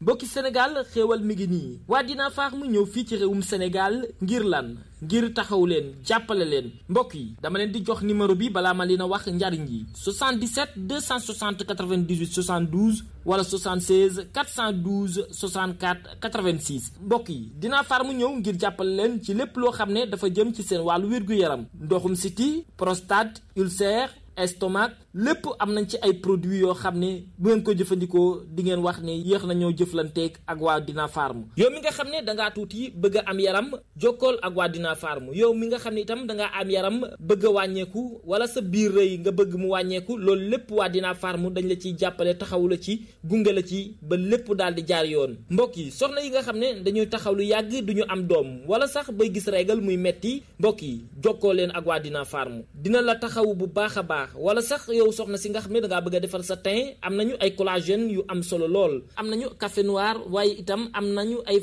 mbokki Sénégal xéewal mi ngi nii waa Dina Farm ñëw fii ci réewum Sénégal ngir lan ngir taxaw leen jàppale leen mbokk yi dama leen di jox numéro bi balaa ma leen a wax njariñ yi 77 260 98 72 wala 76 412 64 86 mbokk yi Dina Farm ñëw ngir jàppale leen ci lépp loo xam ne dafa jëm ci seen wàllu wér-gu-yaram ndoxum siti prostate ulcère estomac lépp am nañ ci ay produits yoo xam ne bu ngeen ko jëfandikoo di ngeen wax ne yéex nañoo jëflanteeg ak waa Dina Farm yow mi nga xam ne dangaa tuuti bëgg a am yaram jokkool ak waa Dina Farm yow mi nga xam ne itam dangaa am yaram bëgg a wàññeeku wala sa biir rëy nga bëgg mu wàññeeku loolu lépp waa Dina Farm dañ la ciy jàppale taxawu la ci gunge la ci ba lépp daal di jaar yoon mbokk yi soxna yi nga xam ne dañuy taxaw lu yàgg duñu am doom wala sax bay gis régal muy metti mbokk yi jokkoo leen ak waa Dina Farm dina la taxawu bu baax a baax wala sax yow soxna si nga xam ne dangaa bëgg a defar sa teint am nañu ay collagène yu am solo lool am nañu café noir waaye itam am nañu ay